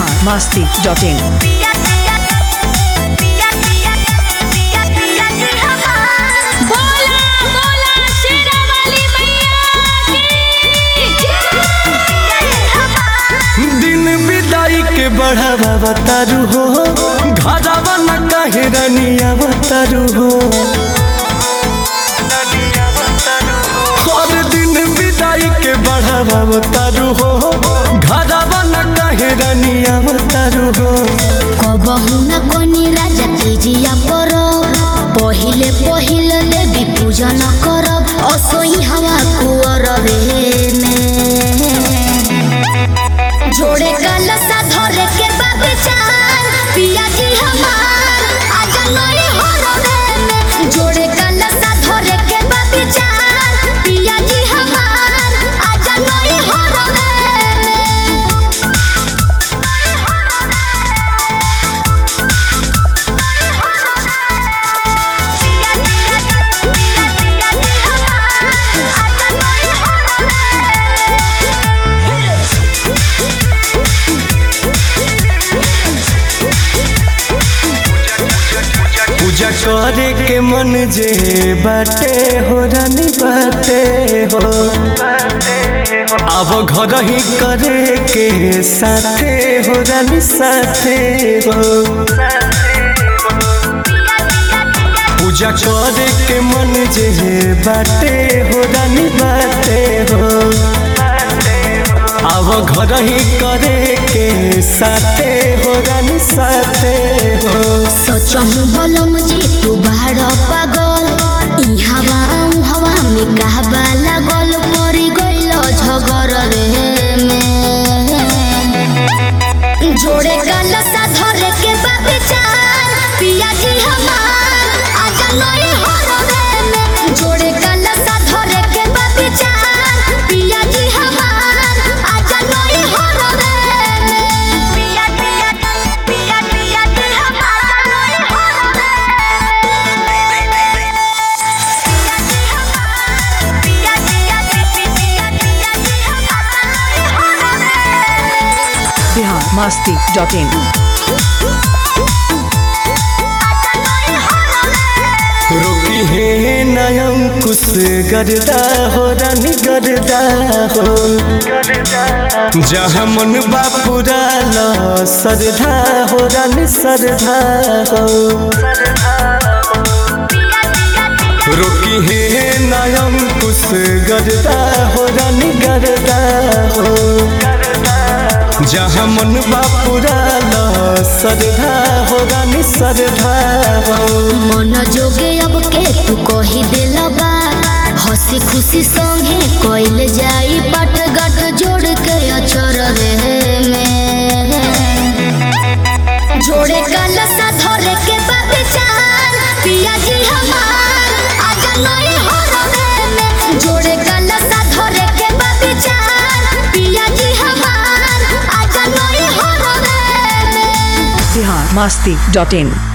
Bihar Masti dot in बोला बोला शेरा वाली मैया दिन विदाई के बढ़ावा बतारू हो घरावा न काहे रनिया बतारू हो हर दिन विदाई के बढ़ावा बतारू हो घरावा न काहे रनिया बतारू हो कबहू न कोनी राजा तीजिया परब पहिले पहिले देवी पूजन करब असोई हवा कुअर में जोड़े कलसा धरे के बाबे चार पिया जी हमार आजा नई हरवे में जोड़े कलसा धरे के बाबे चार पिया जी हमार आजा नई हरवे में पूजा करे के मन जे बाटे हो रानी बाटे हो अब घर ही करे के साथे हो रानी साथे हो पूजा करे के मन जे बाटे हो रानी बाटे हो अब घर ही करे के साथे हो रानी साथे हो सोचहु बलम जी तू बाहर पागल ई हवा ऊ हवा में कहबा लागल पड़ी गइल झगर रे में जोड़े कलसा धरे के बाबे चार पिया जी हमार आजा नई हरवे में जोड़े कलसा धरे के बाबे चार पिया जी हमार आजा नई हरवे में पिया पिया पिया पिया जी हमार नई हरवे पिया पिया पिया पिया जी हमार नई हरवे बिहार मस्ती डॉट इन रोकी है नयम कुछ गरदा हो रानी गरदा हो जहाँ मन बापुरा ला सरधा हो रानी सरधा हो रोकी है नयम कुछ गरदा हो रानी गरदा हो जहाँ मन बापुरा ला सरधा हो रानी सरधा हो मन जोगे अब के तू कही दिल बा हंसी खुशी संगे कोइल जाई पट गट जोड़ के अचर रे में जोड़े कलसा धरे के बाबे चार पिया जी हमार आजा नई हरवे में जोड़े कलसा धरे के बाबे चार पिया जी हमार आजा नई हरवे में बिहार मस्ती डॉट इन